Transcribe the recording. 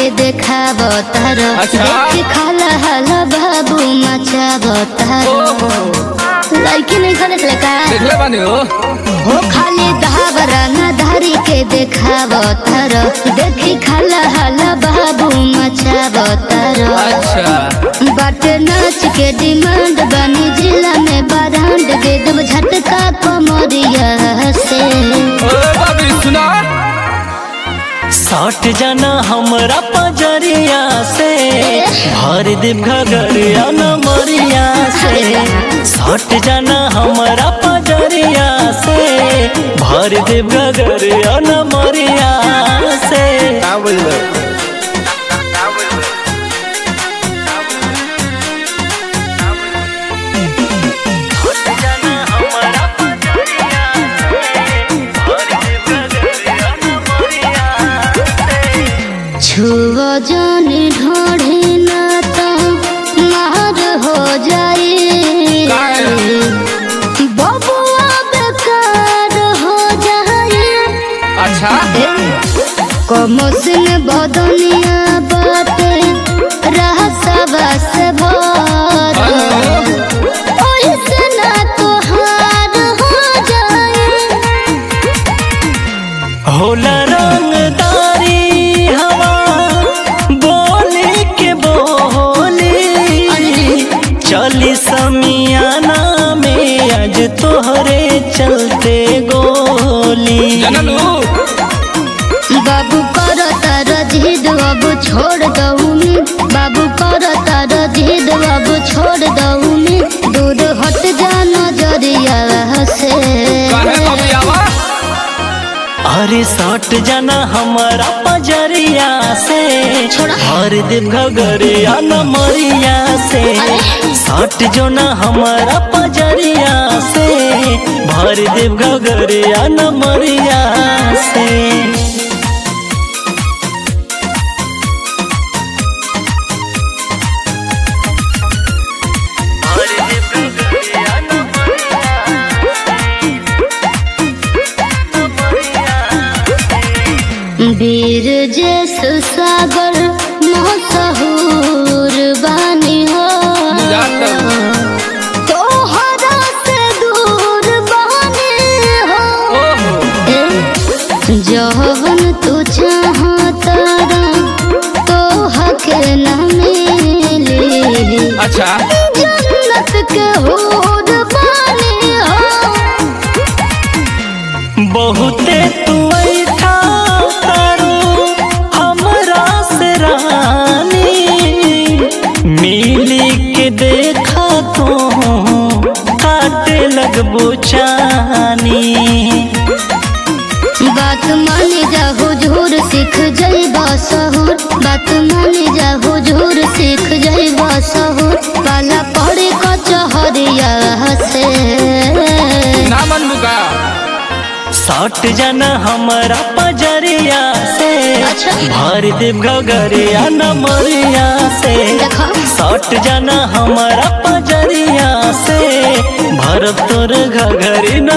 देखाब तार अच्छा। देख खाला हाला बाबू मचाब तार लड़की नहीं खले चले का देखले बानी हो हो खाली धावरा ना धारी के देखाब तार देखी खाला हाला बाबू मचाब तार अच्छा बाटे नाच के डिमांड बनी जिला में बारांड दे दब झटका कमरिया से ओ बाबी सुना सट जाना हमरा पजरिया से भर देव घगरिया न मरिया से सट जाना हमरा पजरिया से भर देव घगरिया न मरिया से का बोल सट जाना हमरा पजरिया से भर देव घगरिया न मरिया से छुव जाने ढोढ़े ना तो मार हो जाए काहे? बबुआ बेकार हो जाए अच्छा कमसिन बदनिया बाटे रहसवा से भर ओइसे ना तोहार हो जाए होला रंगदारी हवा बोले के बोली चली समियाना में आज तोहरे चलते गोली जनलू बाबू कर तार जिद अब छोड़ दऊनी बाबू कर तार जिद अब छोड़ दऊनी दूर हट जा नजरिया से काहे बाबी आवा अरे सट जाना हमारा पजरिया से छोड़ा। हर देव घगरिया न मरिया से अरे। सट जो ना हमारा पजरिया से भर देव घगरिया न मरिया से भर देव घगरिया न वीर जस सागर मसहूर बानी हो जाता। तोहरा से दूर बानी हो ओहो जवन तू चाहता तो हक न मिली अच्छा जन्नत के हूर बानी हो बहुते तू ऐठा तारू हमरा से रानी मिली के देखा तो काटे लगबो चानी बात माने जा हुजूर सीख जइबा सहूर बात माने जा हुजूर सीख जइबा सहूर पाला पड़े कचहरिया से ना मन मुका सट जाना हमारा पजरिया से अच्छा। भर देव घगरिया न मरिया से देखो। सट जाना हमारा पजरिया से भर तोर घगरी न